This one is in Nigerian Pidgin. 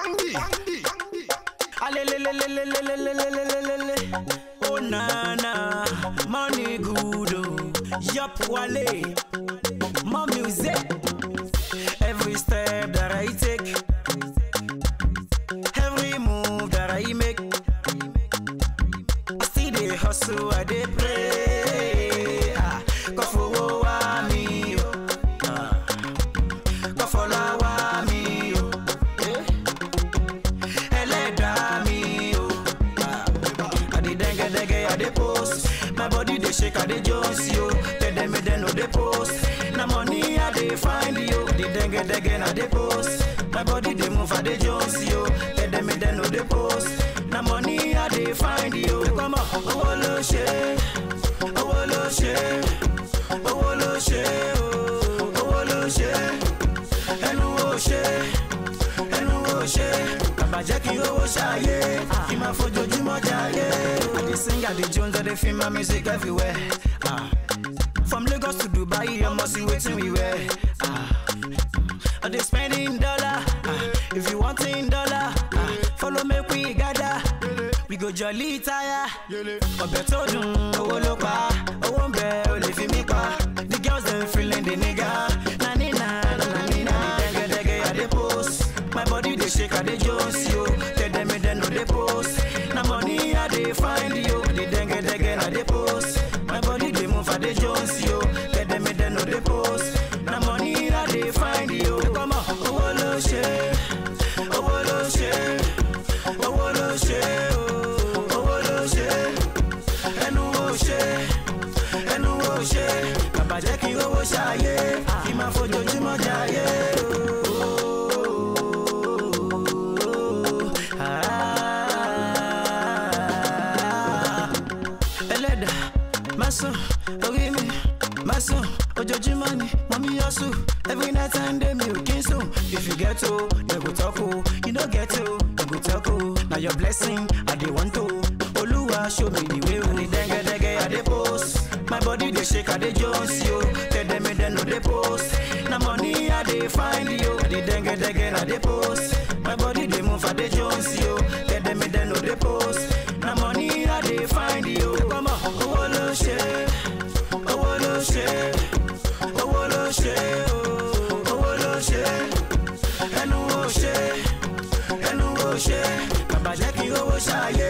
Bandy. Alelelelelelelelelelelele. Oh na na, money good oh. Yup wale, more music. Every step that I take, every move that I make, I still dey hustle, I dey pray. Ah, God for wa me, oh. Ah, God for la wa me, oh. Eh? ẹlẹ́dàá mi o. I dey dengue dengue, I dey post. My body dey shake, I dey jones yo. Tẹ̀dẹ̀mẹ̀dẹ̀ no dey post. Na money I dey find yo. The dengue dengue I dey post. My body dey move, I dey jones yo. Tẹ̀dẹ̀mẹ̀dẹ̀ no dey post. Na money I dey find yo. Kọ́mọ owó ló ṣe, owó ló ṣe, owó ló ṣe o, owó ló ṣe, ẹnu wo ṣe ẹnu wo ṣe bàbá jẹ́ kí owó ṣàyè kí n máa fojoojúmọ́ jayé. I dey sing, I dey jones, I dey film my music everywhere. Ah. From Lagos to Dubai, ọmọ sí wetin we wear. Ah. I dey spend in dollar, ah. if you want in dollar, ah. follow make we gather. We go jolly tire, ọbẹ̀ tó dùn owó ló pa, owó ń bẹ o lè fi mí pa. The girls dem feeling the nigga, na ni na na na ni na. Dẹ́gẹ́dẹ́gẹ́ I dey post, my body dey shake I dey jones yo. Tẹ̀dẹ̀mẹ̀dẹ̀ no dey post, na money I dey find yo. The dẹ́gẹ́dẹ́gẹ́ I dey post, my body dey move I dey jones yo. Tẹ̀dẹ̀mẹ̀dẹ̀ no dey post, na money I dey find yo. Kọ́mọ owó ló ṣe, owó ló ṣe, owó ló ṣe o, owó ló ṣe, ẹnu wo ṣe, ẹnu wo ṣe, bàbá jẹ́ kí owó ṣàyè, kí n máa fojoojúmọ́ jayé o. Ah. ẹlẹ́dà má sùn orí mi má sùn ojoojúmọ́ ni mo mi yọ sùn every night and day mi ò kí n sùn if you get o dem go talk o you no get o dem go talk o na your blessing i dey want o olúwa show me the way o. ní dẹ́gẹ́dẹ́gẹ́ i dey post my body dey shake i dey jones yo tẹ̀dẹ̀mẹ̀dẹ̀ no dey post na money i dey find yo. the dẹ́gẹ́dẹ́gẹ́ i dey post my body dey move i dey jones yo tẹ̀dẹ̀mẹ̀dẹ̀ no dey post na money i dey find yo. kọ́mọ owó ló ṣe owó ló ṣe owó ló ṣe o owó ló ṣe ẹnu wo ṣe ẹnu wo ṣe bàbá jẹ́ kí owó ṣàyè